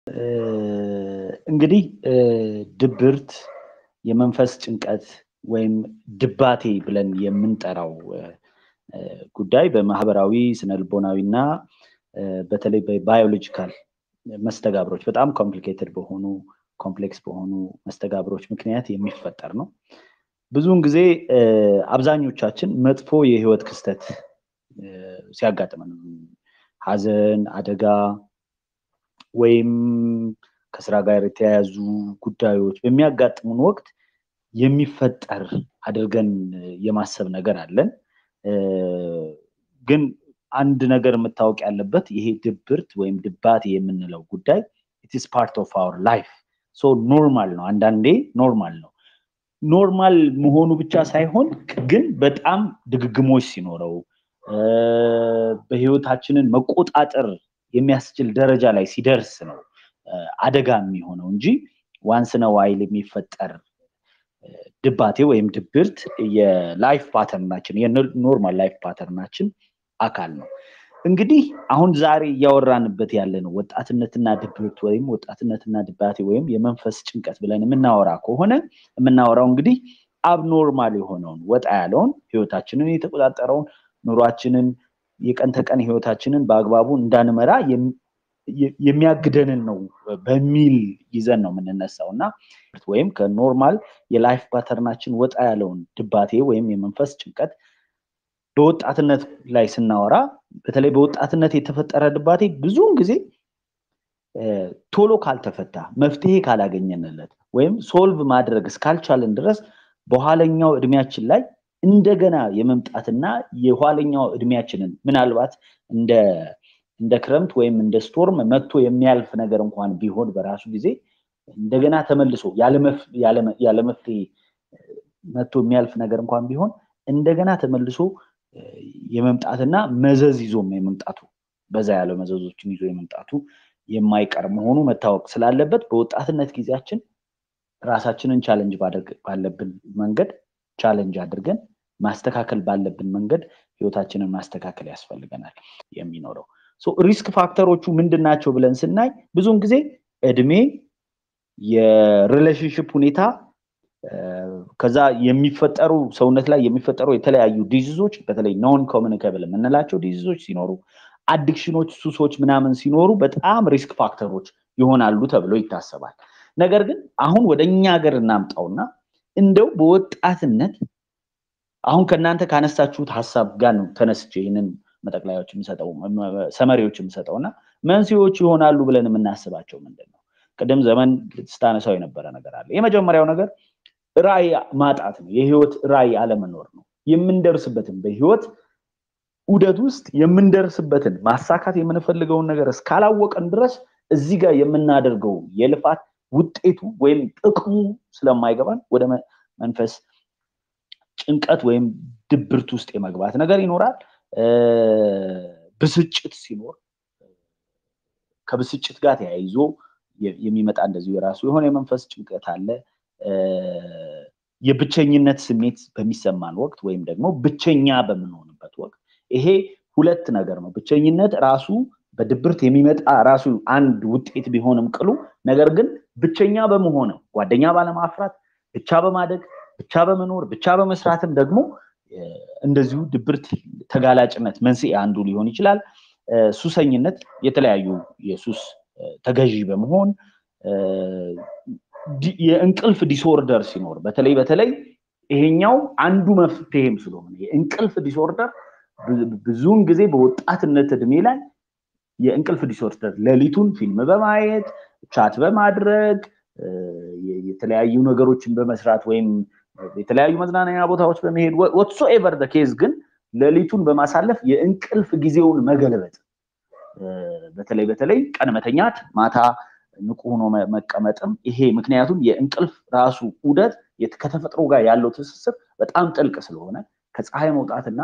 እንግዲህ ድብርት የመንፈስ ጭንቀት ወይም ድባቴ ብለን የምንጠራው ጉዳይ በማህበራዊ ስነልቦናዊ እና በተለይ በባዮሎጂካል መስተጋብሮች በጣም ኮምፕሊኬትድ በሆኑ ኮምፕሌክስ በሆኑ መስተጋብሮች ምክንያት የሚፈጠር ነው። ብዙውን ጊዜ አብዛኞቻችን መጥፎ የህይወት ክስተት ሲያጋጥመን ሀዘን፣ አደጋ ወይም ከስራ ጋር የተያያዙ ጉዳዮች በሚያጋጥሙን ወቅት የሚፈጠር አድርገን የማሰብ ነገር አለን። ግን አንድ ነገር መታወቅ ያለበት ይሄ ድብርት ወይም ድባቴ የምንለው ጉዳይ ኢትስ ፓርት ኦፍ አወር ላይፍ ሶ ኖርማል ነው። አንዳንዴ ኖርማል ነው። ኖርማል መሆኑ ብቻ ሳይሆን ግን በጣም ድግግሞች ሲኖረው በህይወታችንን መቆጣጠር የሚያስችል ደረጃ ላይ ሲደርስ ነው አደጋ የሚሆነው እንጂ ዋንስ ነው ዋይል የሚፈጠር ድባቴ ወይም ድብርት የላይፍ ፓተርናችን የኖርማል ላይፍ ፓተርናችን አካል ነው። እንግዲህ አሁን ዛሬ እያወራንበት ያለ ነው ወጣትነትና ድብርት ወይም ወጣትነትና ድባቴ ወይም የመንፈስ ጭንቀት ብለን የምናወራ ከሆነ የምናወራው እንግዲህ አብኖርማል የሆነውን ወጣ ያለውን ህይወታችንን የተቆጣጠረውን ኑሯችንን የቀን ተቀን ህይወታችንን በአግባቡ እንዳንመራ የሚያግደንን ነው በሚል ይዘን ነው የምንነሳው እና ወይም ከኖርማል የላይፍ ፓተርናችን ወጣ ያለውን ድባቴ ወይም የመንፈስ ጭንቀት በወጣትነት ላይ ስናወራ በተለይ በወጣትነት የተፈጠረ ድባቴ ብዙውን ጊዜ ቶሎ ካልተፈታ መፍትሄ ካላገኘንለት ወይም ሶልቭ ማድረግ እስካልቻለን ድረስ በኋለኛው እድሜያችን ላይ እንደገና የመምጣትና የኋለኛው እድሜያችንን ምናልባት እንደ እንደ ክረምት ወይም እንደ ስቶርም መጥቶ የሚያልፍ ነገር እንኳን ቢሆን በራሱ ጊዜ እንደገና ተመልሶ ያለመፍትሄ መጥቶ የሚያልፍ ነገር እንኳን ቢሆን እንደገና ተመልሶ የመምጣትና መዘዝ ይዞም የመምጣቱ በዛ ያለ መዘዞችን ይዞ የመምጣቱ የማይቀር መሆኑ መታወቅ ስላለበት በወጣትነት ጊዜያችን ራሳችንን ቻለንጅ ባለብን መንገድ ቻለንጅ አድርገን ማስተካከል ባለብን መንገድ ህይወታችንን ማስተካከል ያስፈልገናል የሚኖረው ሪስክ ፋክተሮቹ ምንድን ናቸው ብለን ስናይ ብዙውን ጊዜ እድሜ የሪሌሽንሽፕ ሁኔታ ከዛ የሚፈጠሩ ሰውነት ላይ የሚፈጠሩ የተለያዩ ዲዚዞች በተለይ ኖን ኮሚኒካብል የምንላቸው ዲዚዞች ሲኖሩ አዲክሽኖች ሱሶች ምናምን ሲኖሩ በጣም ሪስክ ፋክተሮች ይሆናሉ ተብሎ ይታሰባል ነገር ግን አሁን ወደ እኛ ሀገር እናምጣውና እንደው በወጣትነት አሁን ከእናንተ ካነሳችሁት ሀሳብ ጋር ነው ተነስቼ ይህንን መጠቅላያዎች የምሰጠው ሰመሪዎች የምሰጠው እና መንስኤዎች ይሆናሉ ብለን የምናስባቸው ምንድን ነው ቅድም ዘመን ስታነሳው የነበረ ነገር አለ የመጀመሪያው ነገር ራይ ማጣት ነው የህይወት ራይ አለመኖር ነው የምንደርስበትን በህይወት ውደት ውስጥ የምንደርስበትን ማሳካት የምንፈልገውን ነገር እስካላወቀን ድረስ እዚህ ጋር የምናደርገው የልፋት ውጤቱ ወይም ጥቅሙ ስለማይገባን ወደ መንፈስ ጭንቀት ወይም ድብርት ውስጥ የመግባት ነገር ይኖራል ብስጭት ሲኖር ከብስጭት ጋር ተያይዞ የሚመጣ እንደዚሁ የራሱ የሆነ የመንፈስ ጭንቀት አለ የብቸኝነት ስሜት በሚሰማን ወቅት ወይም ደግሞ ብቸኛ በምንሆንበት ወቅት ይሄ ሁለት ነገር ነው ብቸኝነት ራሱ በድብርት የሚመጣ ራሱ አንድ ውጤት ቢሆንም ቅሉ ነገር ግን ብቸኛ በመሆንም ጓደኛ ባለማፍራት ብቻ በማደግ ብቻ በመኖር ብቻ በመስራትም ደግሞ እንደዚሁ ድብርት ተጋላጭነት መንስኤ አንዱ ሊሆን ይችላል ሱሰኝነት የተለያዩ የሱስ ተገዢ በመሆን የእንቅልፍ ዲስኦርደር ሲኖር በተለይ በተለይ ይሄኛው አንዱ መፍትሄም ስለሆነ የእንቅልፍ ዲስኦርደር ብዙውን ጊዜ በወጣትነት እድሜ ላይ የእንቅልፍ ዲስኦርደር ሌሊቱን ፊልም በማየት ቻት በማድረግ የተለያዩ ነገሮችን በመስራት ወይም የተለያዩ መዝናኛ ቦታዎች በመሄድ ወትሶ ኤቨር ኬዝ ግን ሌሊቱን በማሳለፍ የእንቅልፍ ጊዜውን መገልበጥ በተለይ በተለይ ቀን መተኛት ማታ ንቁ ሆኖ መቀመጥም ይሄ ምክንያቱም የእንቅልፍ ራሱ ውደት ከተፈጥሮ ጋር ያለው ትስስር በጣም ጥልቅ ስለሆነ ከፀሐይ መውጣትና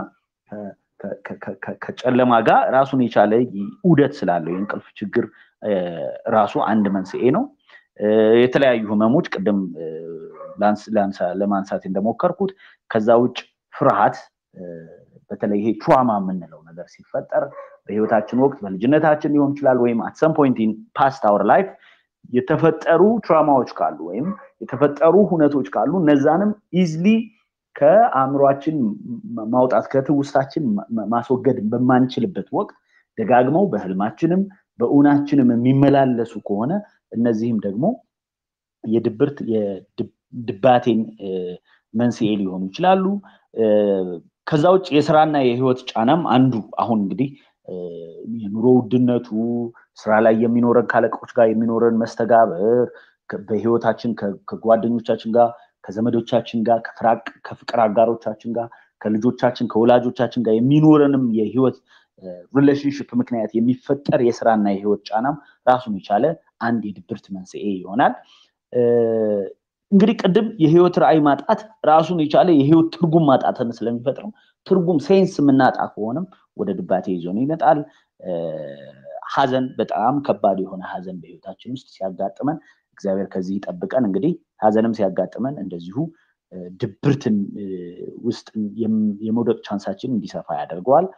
ከጨለማ ጋር ራሱን የቻለ ውደት ስላለው የእንቅልፍ ችግር ራሱ አንድ መንስኤ ነው የተለያዩ ህመሞች ቅድም ለማንሳት እንደሞከርኩት ከዛ ውጭ ፍርሃት በተለይ ይሄ ትራማ የምንለው ነገር ሲፈጠር በህይወታችን ወቅት በልጅነታችን ሊሆን ይችላል ወይም አት ሰም ፖይንት ኢን ፓስት አወር ላይፍ የተፈጠሩ ትራማዎች ካሉ ወይም የተፈጠሩ ሁነቶች ካሉ እነዛንም ኢዝሊ ከአእምሯችን ማውጣት ከትውስታችን ማስወገድ በማንችልበት ወቅት ደጋግመው በህልማችንም በእውናችንም የሚመላለሱ ከሆነ እነዚህም ደግሞ የድብርት የድባቴን መንስኤ ሊሆኑ ይችላሉ። ከዛ ውጭ የስራና የህይወት ጫናም አንዱ አሁን እንግዲህ የኑሮ ውድነቱ ስራ ላይ የሚኖረን ካለቆች ጋር የሚኖረን መስተጋብር በህይወታችን ከጓደኞቻችን ጋር ከዘመዶቻችን ጋር ከፍቅር አጋሮቻችን ጋር ከልጆቻችን ከወላጆቻችን ጋር የሚኖረንም የህይወት ሪሌሽንሽፕ ምክንያት የሚፈጠር የስራና የህይወት ጫናም ራሱን የቻለ አንድ የድብርት መንስኤ ይሆናል። እንግዲህ ቅድም የህይወት ራዕይ ማጣት ራሱን የቻለ የህይወት ትርጉም ማጣትን ስለሚፈጥረው ትርጉም ሴንስ የምናጣ ከሆነም ወደ ድባቴ ይዞን ይመጣል። ሀዘን በጣም ከባድ የሆነ ሀዘን በህይወታችን ውስጥ ሲያጋጥመን እግዚአብሔር ከዚህ ይጠብቀን። እንግዲህ ሀዘንም ሲያጋጥመን እንደዚሁ ድብርትን ውስጥ የመውደቅ ቻንሳችን እንዲሰፋ ያደርገዋል።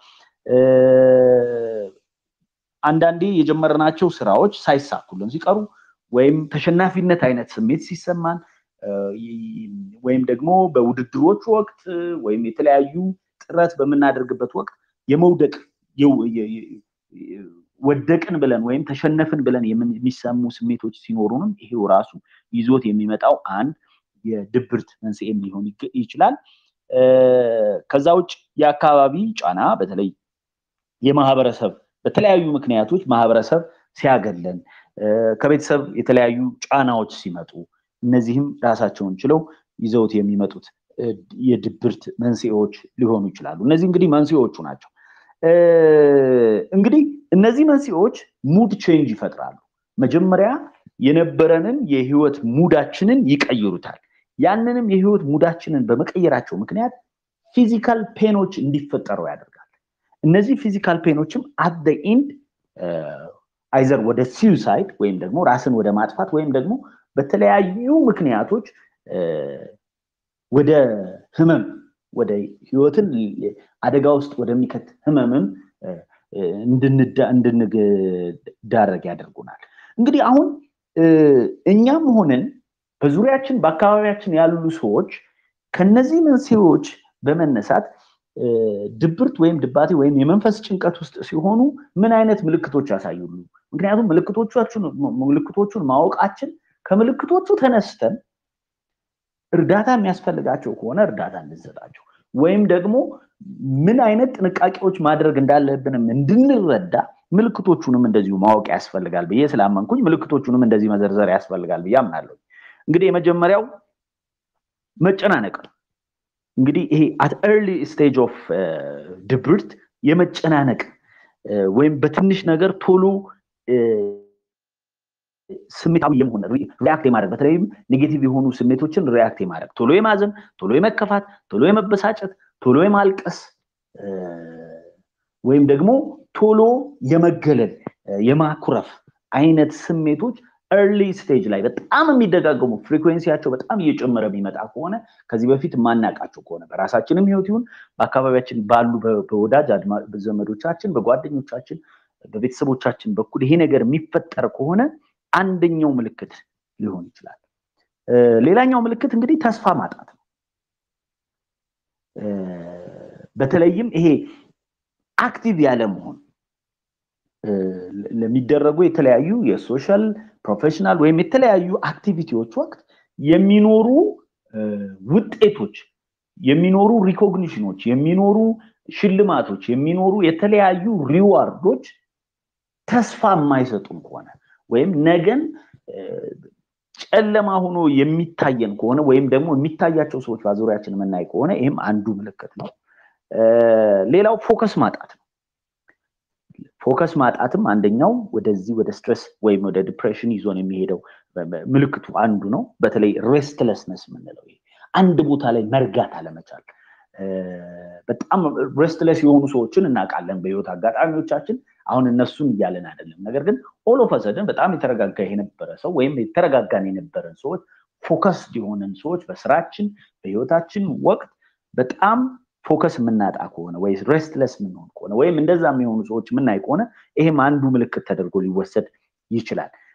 አንዳንዴ የጀመርናቸው ስራዎች ሳይሳኩልን ሲቀሩ ወይም ተሸናፊነት አይነት ስሜት ሲሰማን ወይም ደግሞ በውድድሮች ወቅት ወይም የተለያዩ ጥረት በምናደርግበት ወቅት የመውደቅ ወደቅን ብለን ወይም ተሸነፍን ብለን የሚሰሙ ስሜቶች ሲኖሩንም ይሄው ራሱ ይዞት የሚመጣው አንድ የድብርት መንስኤም ሊሆን ይችላል። ከዛ ውጭ የአካባቢ ጫና በተለይ የማህበረሰብ በተለያዩ ምክንያቶች ማህበረሰብ ሲያገለን ከቤተሰብ የተለያዩ ጫናዎች ሲመጡ እነዚህም ራሳቸውን ችለው ይዘውት የሚመጡት የድብርት መንስኤዎች ሊሆኑ ይችላሉ። እነዚህ እንግዲህ መንስኤዎቹ ናቸው። እንግዲህ እነዚህ መንስኤዎች ሙድ ቼንጅ ይፈጥራሉ። መጀመሪያ የነበረንን የህይወት ሙዳችንን ይቀይሩታል። ያንንም የህይወት ሙዳችንን በመቀየራቸው ምክንያት ፊዚካል ፔኖች እንዲፈጠሩ ያደርጋል። እነዚህ ፊዚካል ፔኖችም አት ኢንድ አይዘር ወደ ሲዩሳይድ ወይም ደግሞ ራስን ወደ ማጥፋት ወይም ደግሞ በተለያዩ ምክንያቶች ወደ ህመም ወደ ህይወትን አደጋ ውስጥ ወደሚከት ህመምም እንድንዳረግ ያደርጉናል። እንግዲህ አሁን እኛም ሆነን በዙሪያችን በአካባቢያችን ያሉ ሰዎች ከነዚህ መንስኤዎች በመነሳት ድብርት ወይም ድባቴ ወይም የመንፈስ ጭንቀት ውስጥ ሲሆኑ ምን አይነት ምልክቶች ያሳዩሉ? ምክንያቱም ምልክቶቹን ማወቃችን ከምልክቶቹ ተነስተን እርዳታ የሚያስፈልጋቸው ከሆነ እርዳታ እንድንሰጣቸው ወይም ደግሞ ምን አይነት ጥንቃቄዎች ማድረግ እንዳለብንም እንድንረዳ ምልክቶቹንም እንደዚሁ ማወቅ ያስፈልጋል ብዬ ስላመንኩኝ ምልክቶቹንም እንደዚህ መዘርዘር ያስፈልጋል ብዬ አምናለሁ። እንግዲህ የመጀመሪያው መጨናነቅ ነው። እንግዲህ ይሄ አት ኤርሊ ስቴጅ ኦፍ ድብርት የመጨናነቅ ወይም በትንሽ ነገር ቶሎ ስሜታዊ የመሆን ሪያክት የማድረግ በተለይም ኔጌቲቭ የሆኑ ስሜቶችን ሪያክት የማድረግ ቶሎ የማዘን፣ ቶሎ የመከፋት፣ ቶሎ የመበሳጨት፣ ቶሎ የማልቀስ ወይም ደግሞ ቶሎ የመገለል የማኩረፍ አይነት ስሜቶች ኤርሊ ስቴጅ ላይ በጣም የሚደጋገሙ ፍሪኩዌንሲያቸው በጣም እየጨመረ የሚመጣ ከሆነ ከዚህ በፊት የማናውቃቸው ከሆነ በራሳችንም ህይወት ይሁን በአካባቢያችን ባሉ በወዳጅ ዘመዶቻችን፣ በጓደኞቻችን፣ በቤተሰቦቻችን በኩል ይሄ ነገር የሚፈጠር ከሆነ አንደኛው ምልክት ሊሆን ይችላል። ሌላኛው ምልክት እንግዲህ ተስፋ ማጣት ነው። በተለይም ይሄ አክቲቭ ያለ መሆን ለሚደረጉ የተለያዩ የሶሻል ፕሮፌሽናል ወይም የተለያዩ አክቲቪቲዎች ወቅት የሚኖሩ ውጤቶች፣ የሚኖሩ ሪኮግኒሽኖች፣ የሚኖሩ ሽልማቶች፣ የሚኖሩ የተለያዩ ሪዋርዶች ተስፋ የማይሰጡን ከሆነ ወይም ነገን ጨለማ ሆኖ የሚታየን ከሆነ ወይም ደግሞ የሚታያቸው ሰዎች በዙሪያችን የምናይ ከሆነ ይህም አንዱ ምልክት ነው። ሌላው ፎከስ ማጣት ነው። ፎከስ ማጣትም አንደኛው ወደዚህ ወደ ስትረስ ወይም ወደ ዲፕሬሽን ይዞን የሚሄደው ምልክቱ አንዱ ነው። በተለይ ሬስትለስነስ የምንለው አንድ ቦታ ላይ መርጋት አለመቻል። በጣም ሬስትለስ የሆኑ ሰዎችን እናውቃለን በህይወት አጋጣሚዎቻችን። አሁን እነሱን እያለን አይደለም። ነገር ግን ኦል ኦፍ ሰደን በጣም የተረጋጋ የነበረ ሰው ወይም የተረጋጋን የነበረን ሰዎች ፎከስድ የሆነን ሰዎች በስራችን በህይወታችን ወቅት በጣም ፎከስ የምናጣ ከሆነ ወይ ሬስትለስ የምንሆን ከሆነ ወይም እንደዛ የሚሆኑ ሰዎች የምናይ ከሆነ ይሄም አንዱ ምልክት ተደርጎ ሊወሰድ ይችላል።